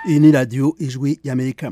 iyi ni radiyo ijwi y'amerika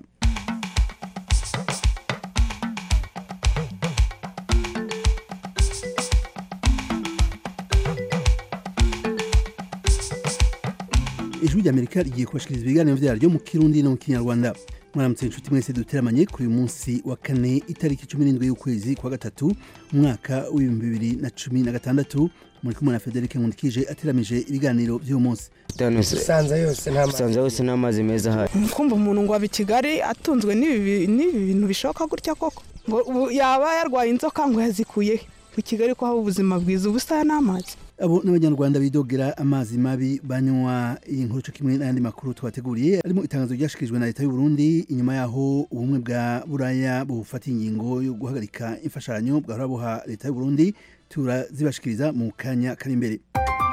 ijwi ry'amerika rigiye kubashikiriza ibiganiro vyaryo mu kirundi no mu kinyarwanda mwaramutse inshuti mwese duteramanye kuri uyu munsi wa kane itariki cumi n'indwi y'ukwezi kwa gatatu umwaka w'ibihumbi bibiri na cumi na gatandatu muri kumwe na federike nkundikije ateramije ibiganiro vy'uyu munsi usanza yose nta usanze hose n'amazi meza ahari kumva umuntu ngo aba i kigali atunzwe n'ibi n'ibi bintu bishoboka gutya koko ngo ubu yaba yarwaye inzoka ngo yazikuye he i kigali ko haba ubuzima bwiza ubusa n'amazi abo n'abanyarwanda bidogera amazi mabi banywa iyi nkuru cyo kimwe n'ayandi makuru twateguriye harimo itangazo ryashikirijwe na leta y'u Burundi inyuma yaho ubumwe bwa buraya bufata ingingo yo guhagarika imfashanyo bwahora buha leta y'u Burundi turazibashikiriza mu kanya kari imbere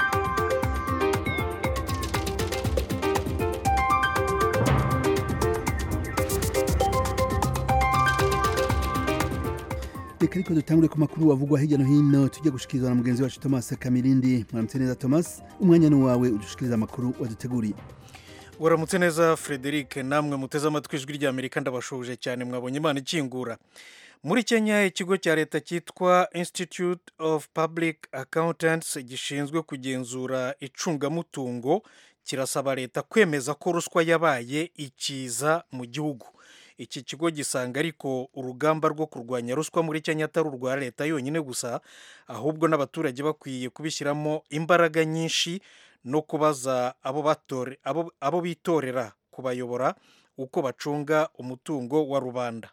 reka ariko dutangure ku makuru wavugwa hirya no hino tujya gushikirizwa na mugenzi wacu Thomas Kamirindi mwaramutse neza Thomas umwanya ni wawe udushikiriza amakuru waduteguriye waramutse neza frederic namwe muteze amatwi ijwi rya amerika ndabashuje cyane mwabonye imana ikingura muri kenya ikigo cya leta cyitwa institute of public accountants gishinzwe kugenzura icungamutungo kirasaba leta kwemeza ko ruswa yabaye ikiza mu gihugu iki kigo gisanga ariko urugamba rwo kurwanya ruswa muri kenya atari urwa leta yonyine gusa ahubwo n'abaturage bakwiye kubishyiramo imbaraga nyinshi no kubaza abo bitorera kubayobora uko bacunga umutungo wa rubanda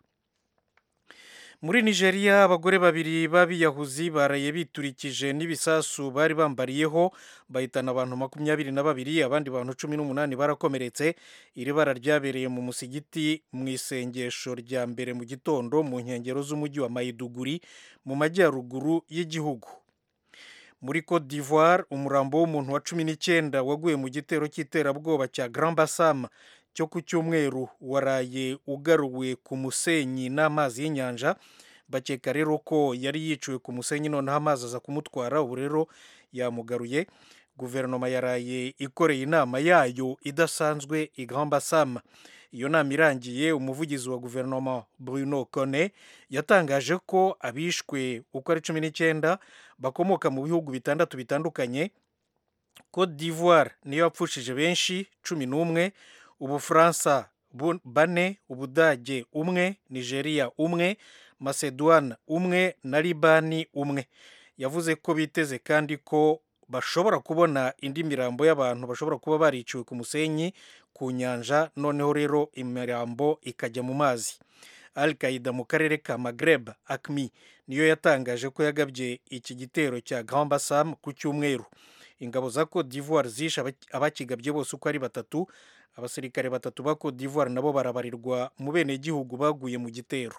muri nigeria abagore babiri b'abiyahuzi baraye biturikije n'ibisasu bari bambariyeho bahitana abantu makumyabiri na babiri abandi bantu cumi n'umunani barakomeretse iri bara ryabereye mu musigiti mu isengesho rya mbere mu gitondo mu nkengero z'umujyi wa mayiduguri mu majyaruguru y'igihugu muri cote d'ivoire umurambo w'umuntu wa cumi n'icyenda waguye mu gitero cy'iterabwoba cya grand bassam cyo ku cyumweru waraye ugaruwe ku musenyi n'amazi y'inyanja bakeka rero ko yari yiciwe ku musenyi noneho amazi aza kumutwara ubu rero yamugaruye guverinoma yaraye ikoreye inama yayo idasanzwe i grand bassam iyo nama irangiye umuvugizi wa guverinoma bruno kone yatangaje ko abishwe uko ari cumi n'icyenda bakomoka mu bihugu bitandatu bitandukanye cote d'ivoire niyo yapfushije benshi cumi n'umwe ubufaransa bane ubudage umwe nigeria umwe macedoine umwe na libani umwe yavuze ko biteze kandi ko bashobora kubona indi mirambo y'abantu bashobora kuba bariciwe ku musenyi ku nyanja noneho rero imirambo ikajya mu mazi al qaida mu karere ka magreb acmi niyo yatangaje ko yagabye iki gitero cya grand bassam ku cyumweru ingabo za cote d'ivoire zishe abakigabye bose uko ari batatu abasirikare batatu ba cote d'ivoire nabo barabarirwa mu benegihugu baguye mu gitero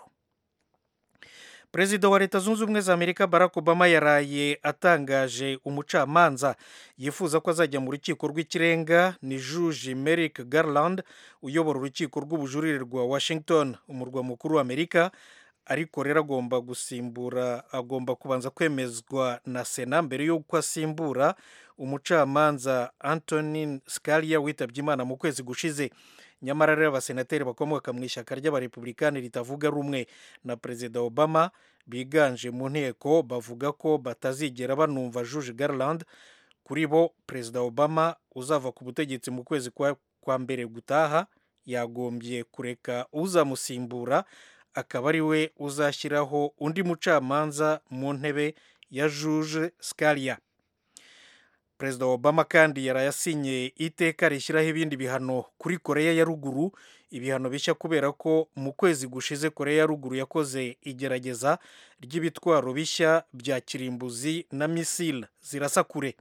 perezida wa leta zunze ubumwe za amerika barack obama yaraye atangaje umucamanza yifuza ko azajya mu rukiko rw'ikirenga ni juge merrick garland uyobora urukiko rw'ubujurire rwa washington umurwa mukuru wa amerika ariko rero agomba gusimbura agomba kubanza kwemezwa na sena mbere y'uko asimbura umucamanza antonin scalia witabye imana mu kwezi gushize nyamara rero abasenateri bakomoka mu ishyaka ry'abarepublikani ritavuga rumwe na perezida obama biganje mu nteko bavuga ko batazigera banumva juge garland kuri bo perezida obama uzava ku butegetsi mu kwezi kwa mbere gutaha yagombye kureka uzamusimbura akaba ari we uzashyiraho undi mucamanza mu ntebe ya juge scalia perezida obama kandi yarayasinye iteka rishyiraho ibindi bihano kuri koreya ya ruguru ibihano bishya kubera ko mu kwezi gushize koreya ya ruguru yakoze igerageza ry'ibitwaro bishya bya kirimbuzi na misile zirasa kure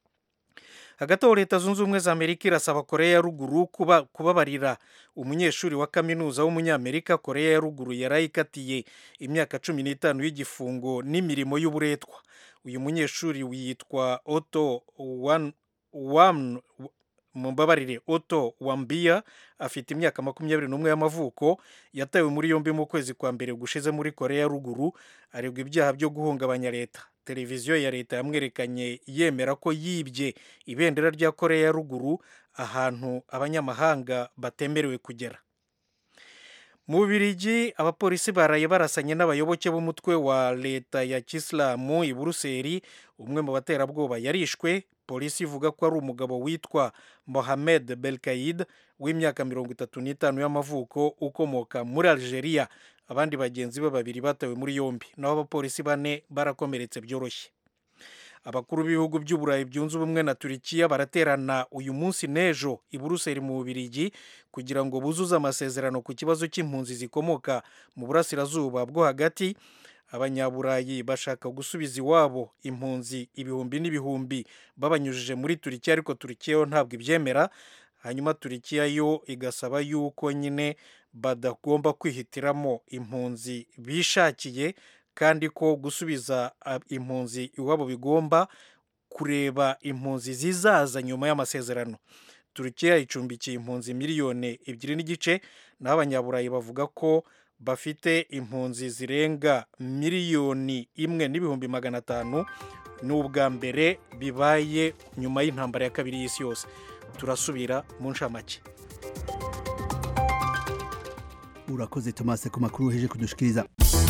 hagati aho leta zunze ubumwe za amerika irasaba koreya ya ruguru kuba kubabarira umunyeshuri wa kaminuza w'umunyamerika koreya ya ruguru yarayikatiye imyaka cumi n'itanu y'igifungo n'imirimo y'uburetwa uyu munyeshuri yitwa oto wam mumbabarire oto wambiya afite imyaka makumyabiri n'umwe y'amavuko yatawe muri yombi mu kwezi kwa mbere gushize muri koreya ya ruguru aregwa ibyaha byo guhungabanya leta televiziyo ya leta yamwerekanye yemera ko yibye ibendera rya koreya ya ruguru ahantu abanyamahanga batemerewe kugera mu bubirigi abapolisi baraye barasanye n'abayoboke b'umutwe wa leta ya kisilamu i buruseli umwe mu baterabwoba yarishwe polisi ivuga ko ari umugabo witwa mohamed belkaid w'imyaka mirongo itatu n'itanu y'amavuko ukomoka muri algeria abandi bagenzi be babiri batawe muri yombi naho abapolisi bane barakomeretse byoroshye abakuru b'ibihugu by'uburayi byunze ubumwe na turikiya baraterana uyu munsi n'ejo i buruseli mu bubirigi kugira ngo buzuze amasezerano ku kibazo cy'impunzi zikomoka mu burasirazuba bwo hagati abanyaburayi bashaka gusubiza iwabo impunzi ibihumbi n'ibihumbi babanyujije muri turikiya ariko turikiya yo ntabwo ibyemera hanyuma turikiya yo igasaba yuko nyine badagomba kwihitiramo impunzi bishakiye kandi ko gusubiza impunzi iwabo bigomba kureba impunzi zizaza nyuma y'amasezerano turukiya icumbikiye impunzi miliyoni ebyiri n'igice naho abanyaburayi bavuga ko bafite impunzi zirenga miliyoni imwe n'ibihumbi magana atanu ni ubwa mbere bibaye nyuma y'intambara ya kabiri y'isi yose turasubira mu nshamake urakoze tomase ku makuru uheje kudushikiriza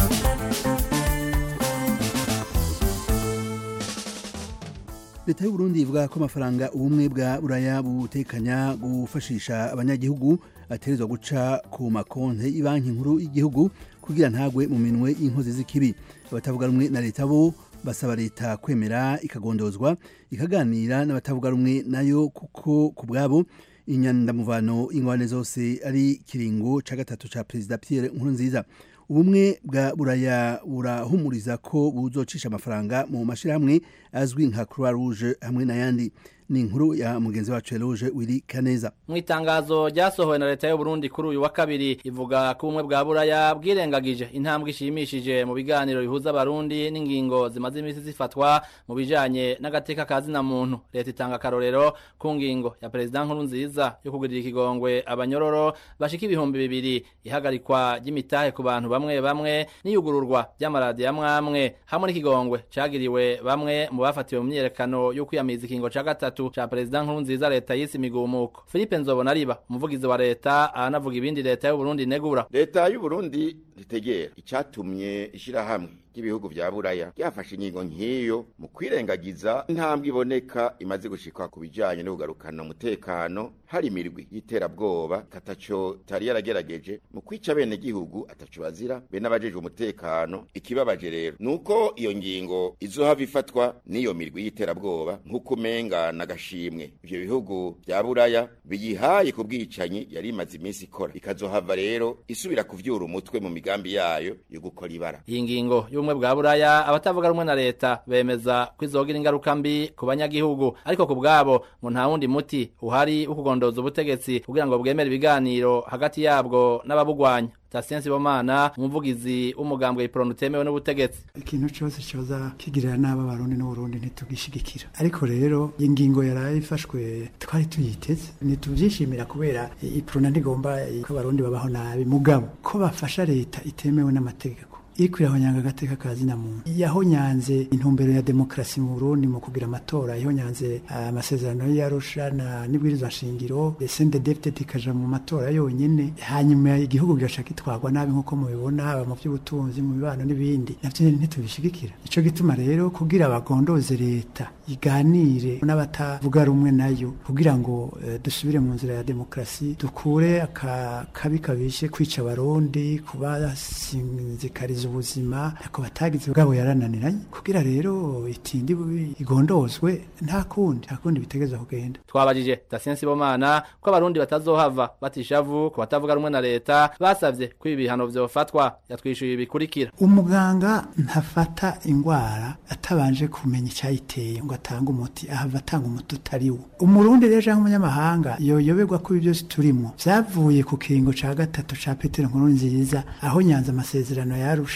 leta y'u Burundi ivuga ko amafaranga ubumwe bwa buraya butekanya gufashisha abanyagihugu aterezwa guca ku makonti y'ibanki nkuru y'igihugu kugira ntagwe mu minwe y'inkozi z'ikibi abatavuga rumwe na leta bo basaba leta kwemera ikagondozwa ikaganira n'abatavuga rumwe nayo kuko ku bwabo inyandamuvano ingwane zose ari kiringo ca gatatu ca perezida Pierre Nkurunziza ubumwe bwa buraya burahumuriza ko buzocisha amafaranga mu mashirahamwe azwi nka Croix Rouge hamwe n'ayandi ni inkuru ya mugenzi wacu Eloge Willy Kaneza mu itangazo ryasohowe na leta y'u Burundi kuri uyu wa kabiri ivuga ko ubumwe bwa buraya bwirengagije intambwe ishimishije mu biganiro bihuza abarundi n'ingingo zimaze iminsi zifatwa mu bijanye n'agateka ka zina muntu leta itanga akarorero ku ngingo ya perezida nkuru nziza yo kugirira ikigongwe abanyororo bashika ibihumbi bibiri ihagarikwa ry'imitahe ku bantu bamwe bamwe n'iyugururwa ry'amaradiyo amwamwe hamwe n'ikigongwe cagiriwe bamwe mu bafatiwe mu myiyerekano yo kwiyamiriza ikingo ca gatatu cha perezida nkuru nziza leta yise imigumuko Philippe Nzobonariba umuvugizi wa leta aranavuga ibindi leta y'u Burundi negura leta y'u Burundi ritegera icatumye ishira hamwe ry'ibihugu vya buraya ryafashe ingingo nk'iyo mu kwirengagiza intambwe iboneka imaze gushikwa ku bijanye no kugarukana umutekano hari imirwi y'iterabwoba kataco tari yaragerageje mu kwica bene gihugu ataco bazira be n'abajejwe umutekano ikibabaje rero nuko iyo ngingo izohava ifatwa n'iyo mirwi y'iterabwoba nk'uko umenga n'agashimwe ivyo bihugu vya buraya biyihaye ku bwicanyi yari imaze iminsi ikora ikazohava rero isubira kuvyura umutwe mu migambi yayo yo gukora ibara iyi ngingo y'ubumwe bwa buraya abatavuga rumwe na leta bemeza ko izogira ingaruka mbi ku banyagihugu ariko ku bwabo ngo nta wundi muti uhari wo kugondoza ubutegetsi kugira ngo bwemere ibiganiro hagati yabwo n'ababugwanya Tasien Sibomana umuvugizi w'umugambwe ipronu utemewe n'ubutegetsi ikintu cyose cyoza kigirira nabi abarundi n'uburundi ntitugishigikira ariko rero ingingo yaraye ifashwe twari tuyiteze ntitubyishimira kubera iprona ntigomba ko abarundi babaho nabi mugabo ko bafasha leta itemewe n'amategeko iriko irahonyanga agateka ka zina muntu yahonyanze intumbero ya demokarasi mu Burundi mu kugira amatora yahonyanze amasezerano uh, y'Arusha na nibwirizwa nshingiro desende deputy ikaja mu matora yonyene hanyuma igihugu gashaka itwagwa nabi nkuko mubibona haba mu by'ubutunzi mu bibano n'ibindi navyo ntitubishigikira ico gituma rero kugira abagondoze leta iganire n'abatavuga rumwe nayo kugira ngo uh, dusubire mu nzira ya demokarasi dukure akabi kabishe kwica abarundi kubasinzikariza ubuzima ako batagize bwabo yarananiranye kugira rero itindi igondozwe nta kundi nta kundi bitegeza kugenda twabajije Dasien Sibomana ko abarundi batazohava batishavu ku batavuga rumwe na leta basavye ko ibi bihano vyofatwa yatwishuye bikurikira umuganga ntafata ingwara atabanje kumenya icyayiteye ngo atange umuti ahava atanga umuti utari wo umurundi rero cyangwa umunyamahanga yoyoberwa ko ibi byose turimo vyavuye ku kiringo ca gatatu ca Petero Nkuru nziza aho nyanza amasezerano yarusha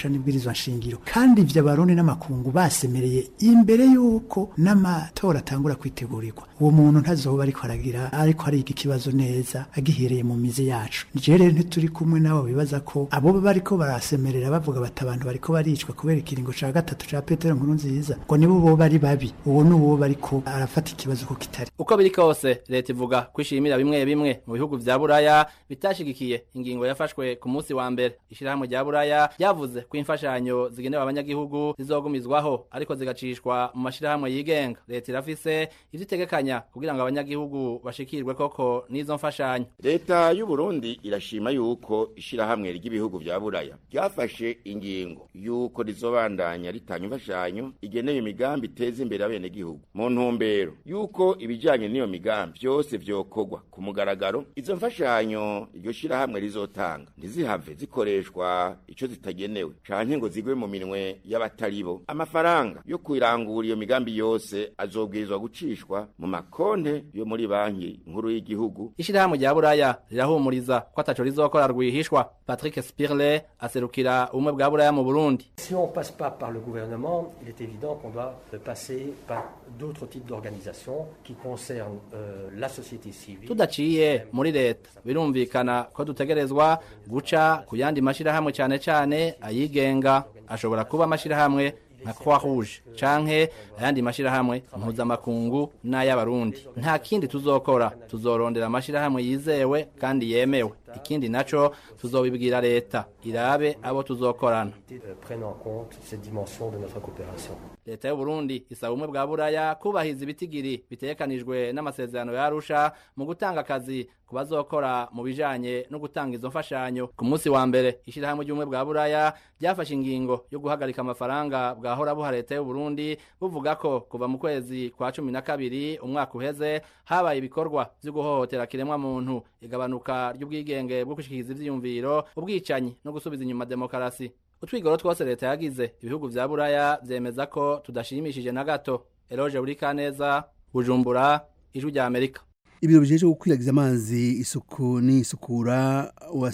yarusha n'ibwirizwa nshingiro kandi ivyo abarundi n'amakungu basemereye imbere y'uko n'amatora atangura kwitegurirwa uwo muntu ntazoba ariko aragira ariko ariga ikibazo neza agihereye mu mizi yacu je rero ntituri kumwe nabo bibaza ko abo bariko barasemerera bavuga bati abantu bariko baricwa kubera ikiringo ca gatatu ca petero nkuru nziza ngo nibo bo bari babi uwo ni uwo bariko arafata ikibazo ko kitari uko biri kose leta ivuga kwishimira bimwe bimwe mu bihugu vya buraya bitashigikiye ingingo yafashwe ku munsi wa mbere ishirahamwe rya buraya ryavuze ko imfashanyo zigenewe abanyagihugu zizogumizwaho ariko zigacishwa mu mashirahamwe yigenga leta irafise ivyo itegekanya kugira ngo abanyagihugu bashikirwe koko n'izo mfashanyo leta y'u Burundi irashima yuko ishirahamwe ry'ibihugu vya buraya ryafashe ingingo yuko rizobandanya ritanga imfashanyo igenewe imigambi iteza imbere abenegihugu mu ntumbero yuko ibijanye n'iyo migambi vyose vyokorwa ku mugaragaro izo mfashanyo iryo shirahamwe rizotanga ntizihave zikoreshwa ico zitagenewe canke ngo zigwe mu minwe y'abataribo amafaranga yo kwirangura iyo migambi yose azobwirizwa gucishwa mu makonte yo muri banki nkuru y'igihugu ishirahamwe rya buraya rirahumuriza ko ataco rizokora rwihishwa patrick spirle aserukira ubumwe bwa buraya mu burundi Si on passe pas par le gouvernement, il est évident qu'on doit passer par d'autres types d'organisations qui concernent euh, la société civile. tudaciye muri leta birumvikana ko dutegerezwa guca ku yandi mashirahamwe cane cane ayigenga ashobora kuba amashirahamwe nka croix rouge canke ayandi mashirahamwe mpuzamakungu n'ay'abarundi nta kindi tuzokora tuzorondera amashirahamwe yizewe kandi yemewe ikindi naco tuzobibwira leta irabe abo tuzokorana euh, prennent en compte cette dimension de notre coopération. leta y'u Burundi isaba ubumwe bwa buraya kubahiza ibitigiri bitegekanijwe n'amasezerano ya Arusha mu gutanga akazi ku bazokora mu bijanye no gutanga izo mfashanyo ku munsi wa mbere ishirahamwe ry'ubumwe bwa buraya ryafashe ingingo yo guhagarika amafaranga bwahora buha leta y'u Burundi buvuga ko kuva mu kwezi kwa cumi na kabiri umwaka uheze habaye ibikorwa vyo guhohotera kiremwa muntu igabanuka ry'ubwigenge bwo gushikiriza ivyiyumviro ubwicanyi no gusubiza inyuma demokarasi utwigoro twose leta yagize ibihugu vya buraya vyemeza ko tudashimishije na gato eloge buri kaneza bujumbura ijwi rya amerika ibiro bijeje gukwiragiza amazi isuku n'isukura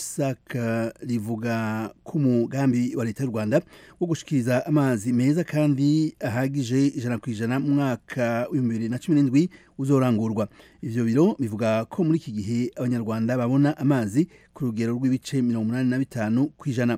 wasaka rivuga ko umugambi wa leta y'u rwanda wo gushikiriza amazi meza kandi ahagije ijana ku ijana mu mwaka w'ibihumbi bibiri na cumi n'indwi uzorangurwa ivyo biro bivuga ko muri iki gihe abanyarwanda babona amazi ku rugero rw'ibice mirongo umunani na bitanu ku ijana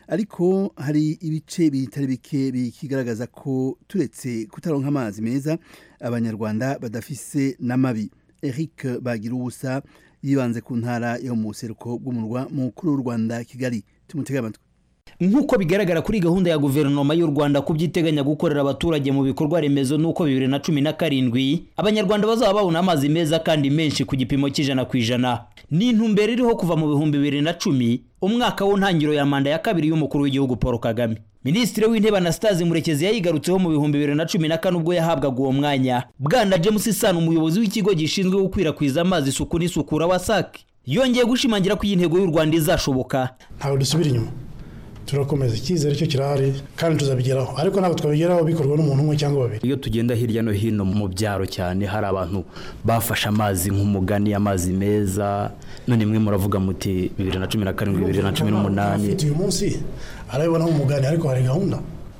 ariko hari ibice bitari bike bikigaragaza ko turetse kutaronka amazi meza abanyarwanda badafise n'amabi eric bagira ubusa yibanze ku ntara yo mu buseruko bw'umurwa mukuru w'u rwanda kigali tumutege amatwi nk'uko bigaragara kuri gahunda ya guverinoma y'u rwanda ku byiteganya gukorera abaturage mu bikorwa remezo n'uko bibiri na cumi na karindwi abanyarwanda bazaba babona amazi meza kandi menshi ku gipimo cy'ijana ku ijana ni intumbero iriho kuva mu bihumbi bibiri na cumi umwaka w'intangiriro ya manda ya kabiri y'umukuru w'igihugu paul kagame minisitiri w'intebe anastase murekezi yayigarutseho mu bihumbi bibiri na cumi na kane ubwo yahabwaga uwo mwanya bwana james isano umuyobozi w'ikigo gishinzwe gukwirakwiza amazi isuku n'isukura wasac yongeye gushimangira ko iyi ntego y'u rwanda izashoboka ntabwo dusubira inyuma turakomeza icyizere cyo kirahari kandi tuzabigeraho ariko ntabwo twabigeraho bikorwa n'umuntu umwe cyangwa babiri iyo tugenda hirya no hino mu byaro cyane hari abantu bafashe amazi nk'umugani amazi meza none mwe muravuga muti bibiri na cumi na karindwi bibiri na cumi n'umunani afite uyu munsi arabibona nk'umugani ariko hari gahunda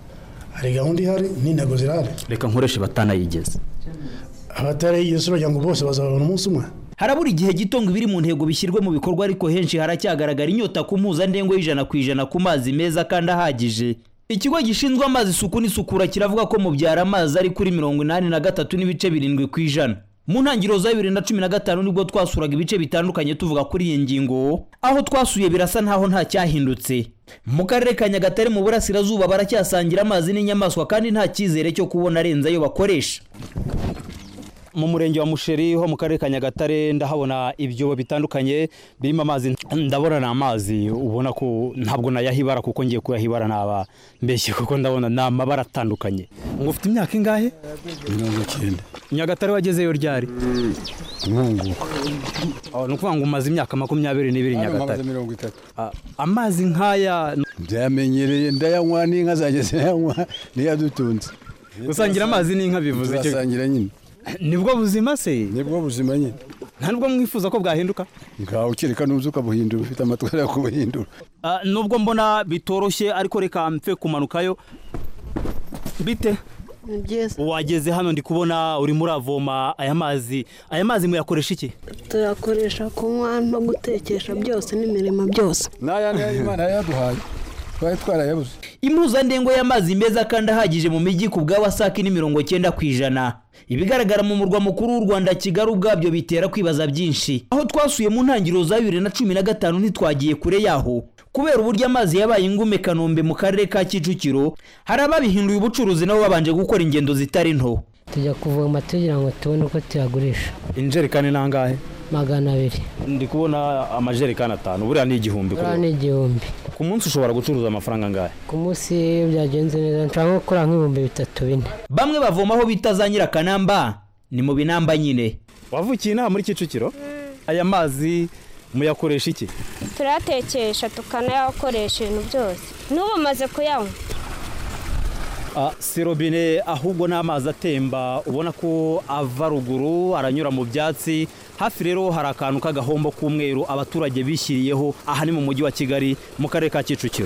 hari gahunda ihari n'intego zirahari reka nkoreshe batanayigeze abatarayigeze uragira ngo bose bazababona umunsi umwe harabura igihe gito ngo ibiri mu ntego bishyirwe mu bikorwa ariko henshi haracyagaragara inyota ku mpuzandengo y'ijana ku ijana ku mazi meza kandi ahagije ikigo gishinzwe amazi isuku n'isukura kiravuga ko mu byaro amazi ari kuri mirongo inani na gatatu n'ibice birindwi ku ijana mu ntangiriro za bibiri na cumi na gatanu nibwo twasuraga ibice bitandukanye tuvuga kuri iyi ngingo aho twasuye birasa nkaho nta cyahindutse mu karere ka nyagatare mu burasirazuba baracyasangira amazi n'inyamaswa kandi nta cyizere cyo kubona arenze ayo bakoresha mu murenge wa musheri ho mu karere ka nyagatare ndahabona ibyobo bitandukanye birimo amazi ndabona ni amazi ubona ko ntabwo nayahibara kuko ngiye kuyahibara naba mbeshye kuko ndabona ni amabara atandukanye ngo ufite imyaka ingahe mirongo icyenda nyagatare wagezeyo ryari nkunguka ni ukuvuga ngo umaze imyaka makumyabiri n'ibiri nyagatare mirongo itatu amazi nk'aya ndayamenyereye ndayanywa n'inka zanjye zirayanywa niyo adutunze gusangira amazi n'inka bivuze turasangira nyine nibwo buzima se nibwo buzima nyine nta nubwo mwifuza ko bwahinduka ngaho ukireka nuza ukabuhindura ufite amatwara yo kubuhindura Ah, nubwo mbona bitoroshye ariko reka mpfe kumanukayo bite ni byiza wageze hano ndi kubona urimo uravoma aya mazi aya mazi muyakoresha iki tuyakoresha kunywa no gutekesha byose n'imirimo byose n'aya niyo imana yaduhaye twari twarayabuze impuzandengo y'amazi meza kandi ahagije mu mijyi ku bwa wasake ni mirongo cyenda ku ijana ibigaragara mu murwa mukuru w'u rwanda kigali ubwabyo bitera kwibaza byinshi aho twasuye mu ntangiriro za bibiri na cumi na gatanu ntitwagiye kure yaho kubera uburyo amazi yabaye ingume kanombe mu karere ka kicukiro hari ababihinduye ubucuruzi nabo babanje gukora ingendo zitari nto tujya kuvoma tugira ngo tubone uko tuyagurisha injerekani nangahe magana abiri ndi kubona amajerekani atanu buriya ni igihumbi buriya ni igihumbi ku munsi ushobora gucuruza amafaranga angahe ku munsi iyo byagenze neza nshobora nko gukora nk'ibihumbi bitatu bine bamwe bavoma aho bita za nyirakanamba ni mu binamba nyine wavukiye inaha muri kicukiro aya mazi muyakoresha iki turayatekesha tukanayakoresha ibintu byose n'ubu umaze kuyanywa Ah, si robine ahubwo ni amazi atemba ubona ko ava ruguru aranyura mu byatsi hafi rero hari akantu k'agahombo k'umweru abaturage bishyiriyeho aha ni mu mujyi wa kigali mu karere ka kicukiro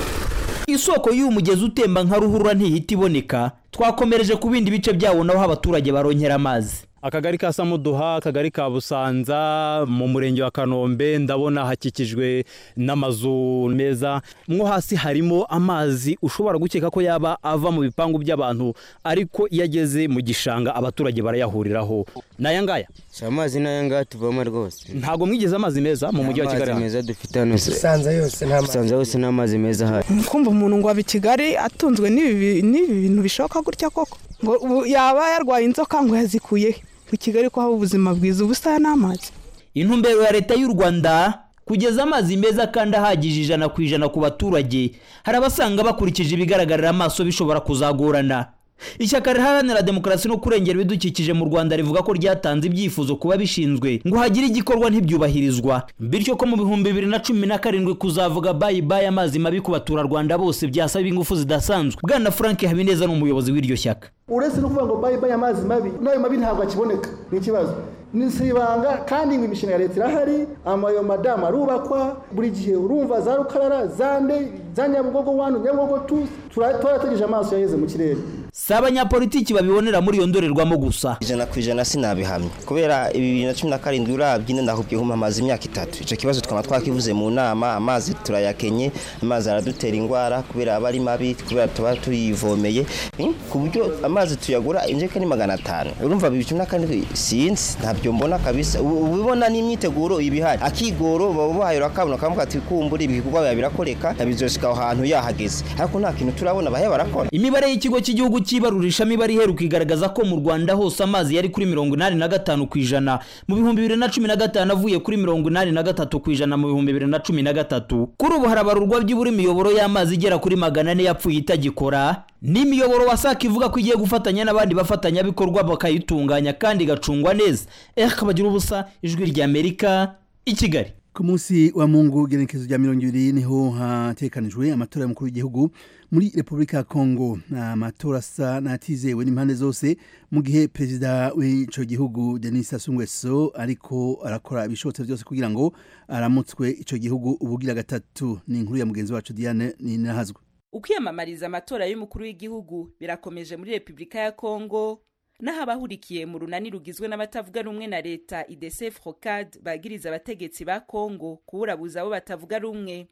isoko y'uyu mugezi utemba nka ruhurura ntihita iboneka twakomereje ku bindi bice byawo naho abaturage baronkera amazi akagari ka samuduha akagari ka busanza mu murenge wa kanombe ndabona hakikijwe n'amazu meza mwo hasi harimo amazi ushobora gukeka ko yaba ava mu bipangu by'abantu ariko iyo ageze mu gishanga abaturage barayahuriraho n'aya ngaya si amazi n'aya ngaya tuvoma rwose ntabwo mwigeze amazi meza mu mujyi wa kigali amazi meza dufite hano se Usanze yose nta mazi. usanze yose nta mazi meza ahari kumva umuntu ngo aba i kigali atunzwe n'ibi n'ibi bintu bishoboka gutya koko ngo ubu yaba yarwaye inzoka ngo yazikuye he? i kigali ko haba ubuzima bwiza ubusa n'amazi intumbero ya leta y'u rwanda kugeza amazi meza kandi ahagije ijana ku ijana ku baturage hari abasanga bakurikije ibigaragarira amaso bishobora kuzagorana ishyaka riharanira demokarasi no kurengera ibidukikije mu rwanda rivuga ko ryatanze ibyifuzo kuba bishinzwe ngo hagire igikorwa ntibyubahirizwa bityo ko mu bihumbi bibiri na cumi na karindwi kuzavuga bayi bayi amazi mabi ku baturarwanda bose byasaba ingufu zidasanzwe bwana frank habineza ni umuyobozi w'iryo shyaka uretse no kuvuga ngo bayi bayi amazi mabi n'ayo mabi ntabwo akiboneka ni ikibazo ni si ibanga kandi ngo imishinga ya leta irahari amayo madamu arubakwa buri gihe urumva za rukarara za nde za nyabugogo wani nyabugogo tu turategereje amaso yaheze mu kirere si abanyapolitiki babibonera muri iyo ndorerwamo gusa ijana ku ijana sinabihamya kubera bibiri na cumi na karindwi urabye ndahubwiye nko amazi imyaka itatu icyo kibazo twaba twakivuze mu nama amazi turayakenye amazi aradutera indwara kubera aba ari mabi kubera tuba tuyivomeye Hmm? ku buryo amazi tuyagura injerekani magana atanu urumva bibiri cumi na karindwi sinzi ntabyo mbona kabisa ubu ubibona n'imyiteguro ibihari akigoro baba bahayura akabona kamuka ati kumbura ibikorwa biba birakoreka bizoshika aho hantu yahageze ariko nta kintu turabona bahe barakora imibare y'ikigo cy'igihugu cy'ibarurishamibare iheruka igaragaza ko mu rwanda hose amazi yari kuri mirongo inani na gatanu ku ijana mu bihumbi bibiri na cumi na gatanu avuye kuri mirongo inani na gatatu ku ijana mu bihumbi bibiri na cumi na gatatu kuri ubu harabarurwa byibura imiyoboro y'amazi igera kuri magana ane yapfuye itagikora n'imiyoboro wasaka ivuga ko igiye gufatanya n'abandi bafatanyabikorwa bakayitunganya kandi igacungwa neza eh kabagira ubusa ijwi ry'amerika i kigali ku munsi wa mungu genekezo rya mirongo ibiri niho hatekanijwe amatora y'umukuru w'igihugu muri repubulika ya kongo amatora asa n'atizewe n'impande zose mu gihe perezida w'icyo gihugu denis sassou nguesso ariko arakora ibishobotse byose kugira ngo aramutswe icyo gihugu ubugira gatatu ni inkuru ya mugenzi wacu diane ninahazwe ukwiyamamariza amatora y'umukuru w'igihugu birakomeje muri repubulika ya kongo naho abahurikiye mu runani rugizwe n'abatavuga rumwe na leta idese frocad bagiriza abategetsi ba kongo kuburabuza abo batavuga rumwe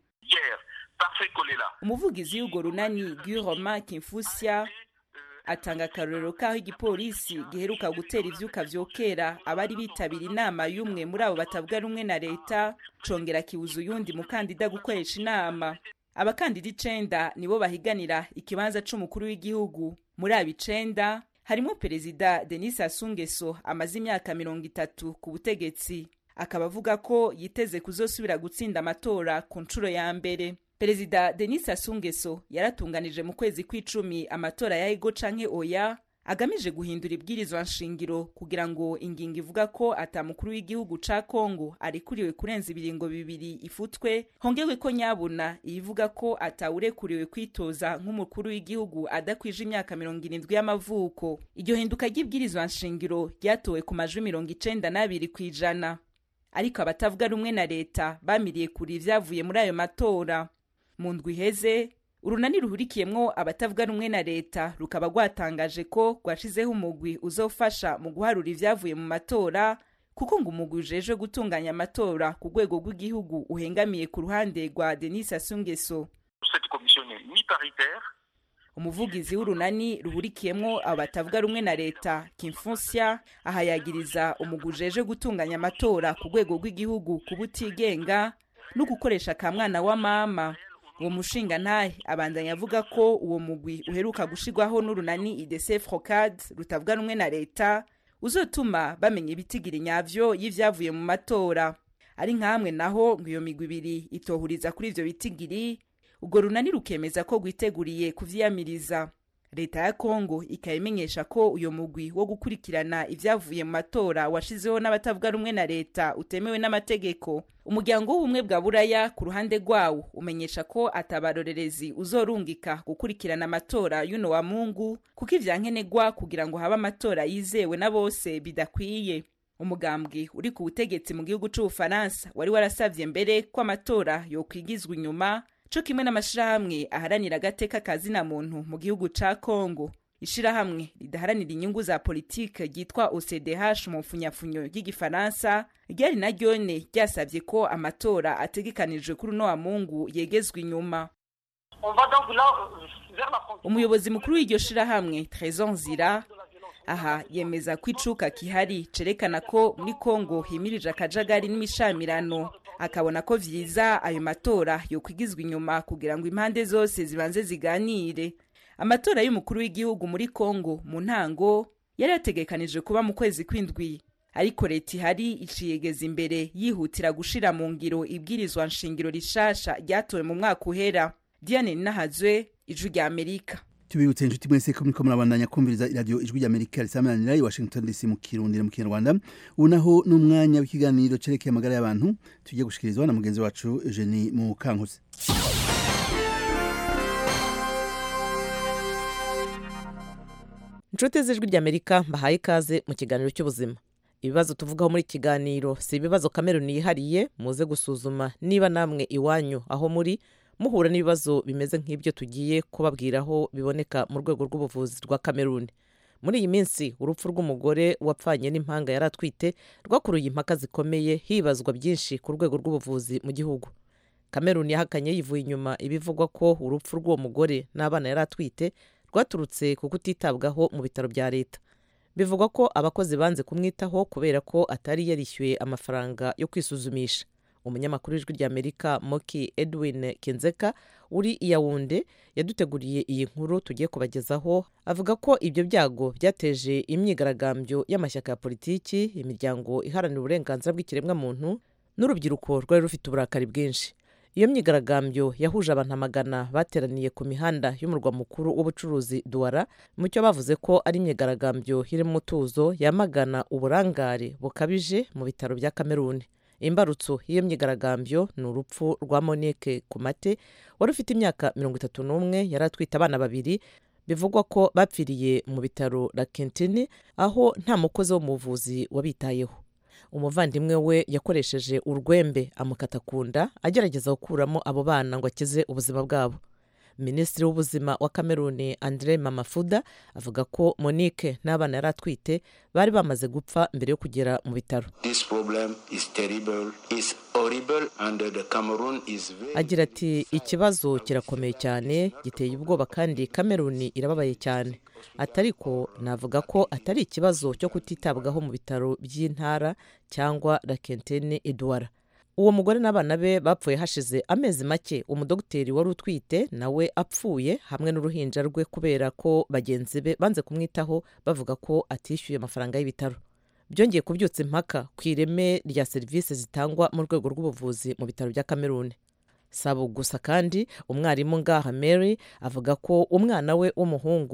umuvugizi w'urwo runani guy romain kimfusya atanga akarorero k'aho igipolisi giheruka gutera ivyuka vyokera abari bitabira inama y'umwe muri abo batavuga rumwe na leta congera kibuza uyundi mukandida gukoresha inama abakandida icenda nibo bahiganira ikibanza c'umukuru w'igihugu muri abo icenda harimo perezida denis asungeso amaze imyaka mirongo itatu ku butegetsi akaba avuga ko yiteze kuzosubira gutsinda amatora ku nshuro ya mbere perezida denis asungeso yaratunganije mu kwezi kw'icumi amatora ya ego canke oya agamije guhindura ibwirizwa nshingiro kugira ngo ingingo ivuga ko atamukuru w'igihugu ca Kongo arekuriwe kurenza ibiringo bibiri ifutwe hongewe ko nyabuna ivuga ko atawurekuriwe kwitoza nk'umukuru w'igihugu adakwije imyaka mirongo irindwi y'amavuko iryo hinduka ry'ibwirizwa nshingiro ryatowe ku majwi mirongo icenda n'abiri kw'ijana ariko abatavuga rumwe na leta bamiriye kure ivyavuye muri ayo matora mu ndwi iheze urunani ruhurikiyemwo abatavuga rumwe na leta rukaba rwatangaje ko rwashizeho umugwi uzofasha mu guharura ivyavuye mu matora kuko ngo umugwi ujejwe gutunganya amatora ku rwego rw'igihugu uhengamiye ku ruhande rwa denis sassou nguesso umuvugizi w'urunani ruhurikiyemwo abo batavuga rumwe na leta kimfunsia aha yagiriza umugwi ujejwe gutunganya amatora ku rwego rw'igihugu kuba utigenga no gukoresha ka mwana wa mama uwo mushinga ntahe abandanya avuga ko uwo mugwi uheruka gushirwaho n'urunani idese frocad rutavuga rumwe na leta uzotuma bamenya ibitigiri nyavyo y'ivyavuye mu matora ari nkamwe naho ngo iyo migwi ibiri itohuriza kuri ivyo bitigiri ubwo runani rukemeza ko rwiteguriye kuvyiyamiriza leta ya kongo ikayimenyesha ko uyo mugwi wo gukurikirana ivyavuye mu matora washizeho n'abatavuga rumwe na leta utemewe n'amategeko umuryango w'ubumwe bwa buraya ku ruhande rwawo umenyesha ko atabarorerezi uzorungika gukurikirana amatora y'uno wa mungu kuko ivyankenerwa kugira ngo habe amatora yizewe na bose bidakwiye umugambwe uri ku butegetsi mu gihugu c'ubufaransa wari warasavye mbere ko amatora yokwigizwa inyuma co kimwe n'amashirahamwe aharanira agateka kazina muntu mu gihugu ca Kongo ishirahamwe ridaharanira inyungu za politike ryitwa OCDH mu mfunyafunyo ry'igifaransa ryari na ryone ryasavye ko amatora ategekanijwe kuri uno wa Mungu yegezwa inyuma umuyobozi mukuru w'iryo shirahamwe Trésor Nzira aha yemeza ko icuka kihari cerekana ko muri Kongo himirije akajagari n'imishamirano akabona ko vyiza ayo matora yokwigizwa inyuma kugira ngo impande zose zibanze ziganire amatora y'umukuru w'igihugu muri Kongo mu ntango yari yategekanijwe kuba mu kwezi kw'indwi ariko leta ihari iciyegeza imbere yihutira gushira mu ngiro ibwirizwa nshingiro rishasha ryatowe mu mwaka uhera Diane Nahazwe ijwi rya Amerika tubibutse inshuti mwese ko muriko murabandanya kumviriza iradiyo ijwi ry'amerika risamananira i washington dc mu kirundi mu kinyarwanda ubu naho n'umwanya w'ikiganiro cerekeye amagara y'abantu tugiye gushikirizwa na mugenzi wacu eugenie mu kankusi inshuti z'ijwi ry'amerika mbahaye ikaze mu kiganiro cy'ubuzima ibibazo tuvugaho muri iki kiganiro si ibibazo kameruni yihariye muze gusuzuma niba namwe iwanyu aho muri muhura n'ibibazo bimeze nk'ibyo tugiye kubabwiraho biboneka mu rwego rw'ubuvuzi rwa kameruni muri iyi minsi urupfu rw'umugore wapfanye n'impanga yari atwite rwakuruye impaka zikomeye hibazwa byinshi ku rwego rw'ubuvuzi mu gihugu kameruni yahakanye yivuye inyuma ibivugwa ko urupfu rw'uwo mugore n'abana yari atwite rwaturutse ku kutitabwaho mu bitaro bya leta bivugwa ko abakozi banze kumwitaho kubera ko atari yarishyuye amafaranga yo kwisuzumisha umunyamakuru w'ijwi ry'amerika moki edwin kinzeka uri iyawunde yaduteguriye iyi nkuru tugiye kubagezaho avuga ko ibyo byago byateje imyigaragambyo y'amashyaka ya politiki imiryango iharanira uburenganzira bw'ikiremwamuntu n'urubyiruko rwari rufite uburakari bwinshi iyo myigaragambyo yahuje abantu amagana bateraniye ku mihanda y'umurwa mukuru w'ubucuruzi duwara mu cyo bavuze ko ari imyigaragambyo irimo umutuzo yamagana uburangare bukabije mu bitaro bya kameruni imbarutso y'iyo myigaragambyo ni urupfu rwa monique kumate wari ufite imyaka mirongo itatu n'umwe yari atwite abana babiri bivugwa ko bapfiriye mu bitaro la kentini aho nta mukozi wo mu buvuzi wabitayeho umuvandimwe we yakoresheje urwembe amukata ku nda agerageza gukuramo abo bana ngo akize ubuzima bwabo minisitiri w'ubuzima wa kameruni andre mamafuda avuga ko monique n'abana yari atwite bari bamaze gupfa mbere yo kugera mu bitaro agira ati ikibazo kirakomeye cyane giteye ubwoba kandi kameruni irababaye cyane atariko navuga ko atari ikibazo cyo kutitabwaho mu bitaro by'intara cyangwa rakentene edouard uwo mugore n'abana be bapfuye hashize amezi make umudogiteri wari utwite nawe apfuye hamwe n'uruhinja rwe kubera ko bagenzi be banze kumwitaho bavuga ko atishyuye amafaranga y'ibitaro byongeye kubyutsa impaka ku ireme rya serivisi zitangwa mu rwego rw'ubuvuzi mu bitaro bya kameruni sabo gusa kandi umwarimu ngaha mary avuga ko umwana we w'umuhungu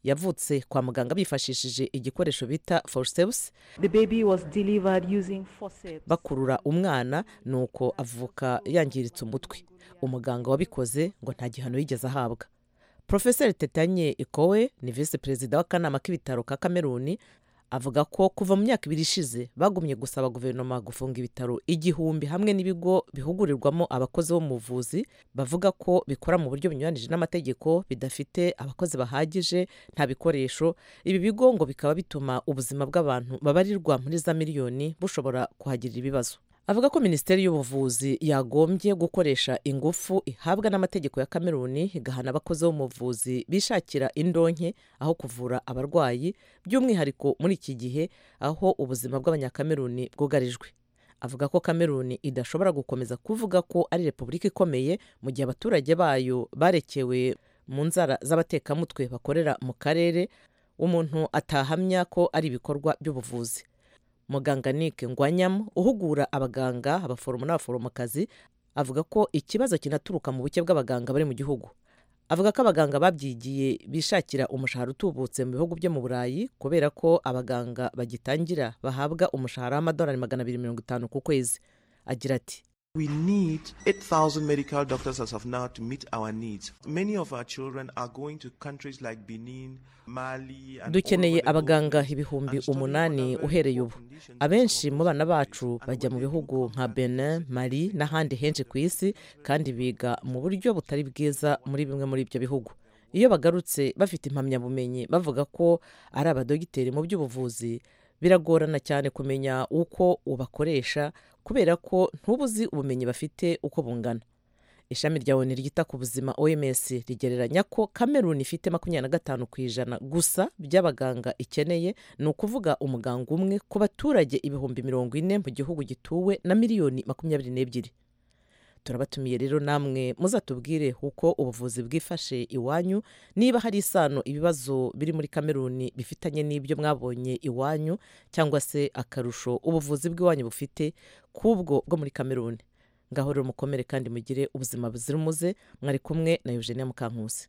yavutse kwa muganga bifashishije igikoresho bita forceps The baby was delivered using forceps. bakurura umwana nuko avuka yangiritse umutwe umuganga wabikoze ngo nta gihano yigeze ahabwa profeseri tetanye ikowe ni visi perezida w'akanama k'ibitaro ka kameruni avuga ko kuva mu myaka ibiri ishize bagumye gusaba guverinoma gufunga ibitaro igihumbi hamwe n'ibigo bihugurirwamo abakozi bo mu buvuzi bavuga ko bikora mu buryo bunyuranije n'amategeko bidafite abakozi bahagije nta bikoresho ibi bigo ngo bikaba bituma ubuzima bw'abantu babarirwa muri za miliyoni bushobora kuhagirira ibibazo avuga ko minisiteri y'ubuvuzi yagombye gukoresha ingufu ihabwa n'amategeko ya kameruni igahana abakozi bo mu buvuzi bishakira indonke aho kuvura abarwayi by'umwihariko muri iki gihe aho ubuzima bw'abanyakameruni bwugarijwe avuga ko kameruni idashobora gukomeza kuvuga ko ari repubulika ikomeye mu gihe abaturage bayo barekewe mu nzara z'abatekamutwe bakorera mu karere umuntu atahamya ko ari ibikorwa by'ubuvuzi muganga Nick ngwanyamu uhugura abaganga abaforomo n'abaforomokazi avuga ko ikibazo kinaturuka mu buke bw'abaganga bari mu gihugu avuga ko abaganga babyigiye bishakira umushahara utubutse mu bihugu byo mu burayi kubera ko abaganga bagitangira bahabwa umushahara w'amadolari magana abiri mirongo itanu ku kwezi agira ati We need 8,000 medical doctors as of now to meet our needs. Many of our children are going to countries like Benin, Mali, and dukeneye abaganga ibihumbi umunani uhereye ubu abenshi mu bana bacu bajya mu bihugu nka benin mali n'ahandi henshi ku isi kandi biga mu buryo butari bwiza muri bimwe muri ibyo bihugu iyo bagarutse bafite impamyabumenyi bavuga ko ari abadogiteri mu by'ubuvuzi biragorana cyane kumenya uko ubakoresha kubera ko ntubuzi ubumenyi bafite uko bungana ishami rya oni ryita ku buzima oms rigereranya ko kameruni ifite makumyabiri na gatanu ku ijana gusa by'abaganga ikeneye ni ukuvuga umuganga umwe ku baturage ibihumbi mirongo ine mu gihugu gituwe na miliyoni makumyabiri n'ebyiri turabatumiye rero namwe muzatubwire uko ubuvuzi bwifashe iwanyu niba hari isano ibibazo biri muri kameruni bifitanye n'ibyo mwabonye iwanyu cyangwa se akarusho ubuvuzi bw'iwanyu bufite k'ubwo bwo muri kameruni ngaho rero mukomere kandi mugire ubuzima buzira umuze mwari kumwe na eugenia mukankusi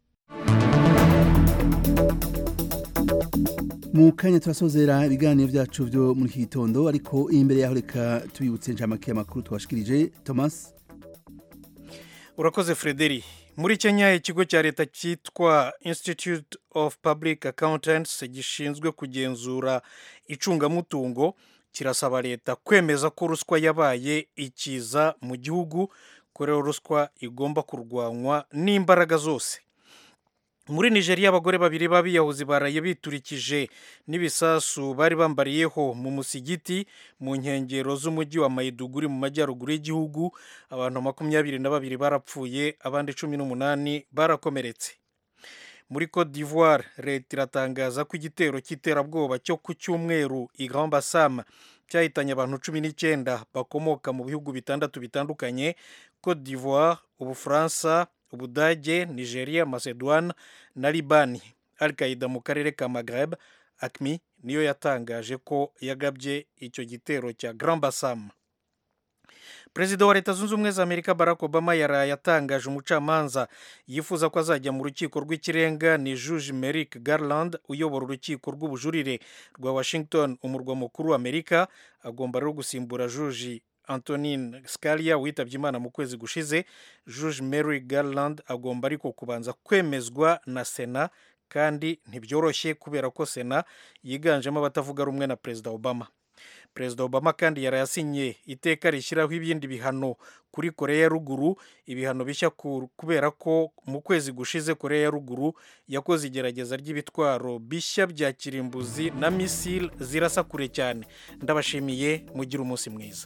mu kanya turasozera ibiganiro byacu byo muri iki gitondo ariko imbere yaho reka tubibutse inshamake y'amakuru twashikirije thomas urakoze frederi muri kenya ikigo cya leta cyitwa institute of public accountants gishinzwe kugenzura icungamutungo kirasaba leta kwemeza ko ruswa yabaye ikiza mu gihugu ko rero ruswa igomba kurwanywa n'imbaraga zose muri nigeria abagore babiri b'abiyahuzi baraye biturikije n'ibisasu bari bambariyeho mu musigiti mu nkengero z'umujyi wa mayiduguri mu majyaruguru y'igihugu abantu makumyabiri na babiri barapfuye abandi cumi n'umunani barakomeretse muri cote d'ivoire leta iratangaza ko igitero cy'iterabwoba cyo ku cyumweru i grand bassam cyahitanye abantu cumi n'icyenda bakomoka mu bihugu bitandatu bitandukanye cote d'ivoire ubufaransa ubudage nigeria macedoine na libani al qaida mu karere ka maghreb acmi niyo yatangaje ko yagabye icyo gitero cya grand bassam perezida wa leta zunze ubumwe za amerika barack obama yaraye atangaje umucamanza yifuza ko azajya mu rukiko rw'ikirenga ni juge merrick garland uyobora urukiko rw'ubujurire rwa washington umurwa mukuru wa amerika agomba rero gusimbura juge antonin scalia witabye imana mu kwezi gushize juge mary garland agomba ariko kubanza kwemezwa na sena kandi ntibyoroshye kubera ko sena yiganjemo abatavuga rumwe na perezida obama perezida obama kandi yarayasinye iteka rishyiraho ibindi bihano kuri koreya ya ruguru ibihano bishya kubera ko mu kwezi gushize koreya ya ruguru yakoze igerageza ry'ibitwaro bishya bya kirimbuzi na misile zirasa kure cyane ndabashimiye mugire umunsi mwiza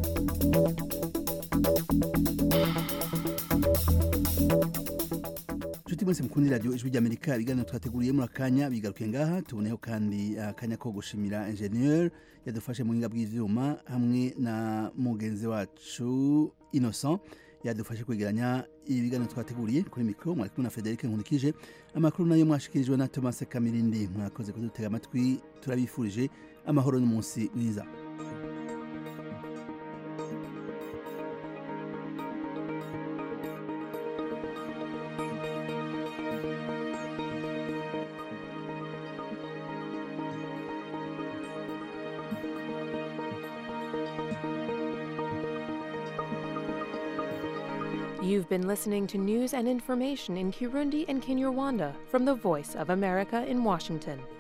inshuti mwese mukundi radiyo ijwi ry'amerika ibiganiro twateguriye muri akanya bigaruke ngaha tuboneho kandi akanya ko gushimira enjeniyeri yadufashe mu buhinga bw'ibyuma hamwe na mugenzi wacu innocent yadufashe kwegeranya ibiganiro twateguriye kuri mikoro mwari kumwe na frederic nkurikije amakuru nayo mwashikirijwe na thomas kamirindi mwakoze kudutega amatwi turabifurije amahoro n'umunsi mwiza You've been listening to news and information in Kirundi and Kinyarwanda from the Voice of America in Washington.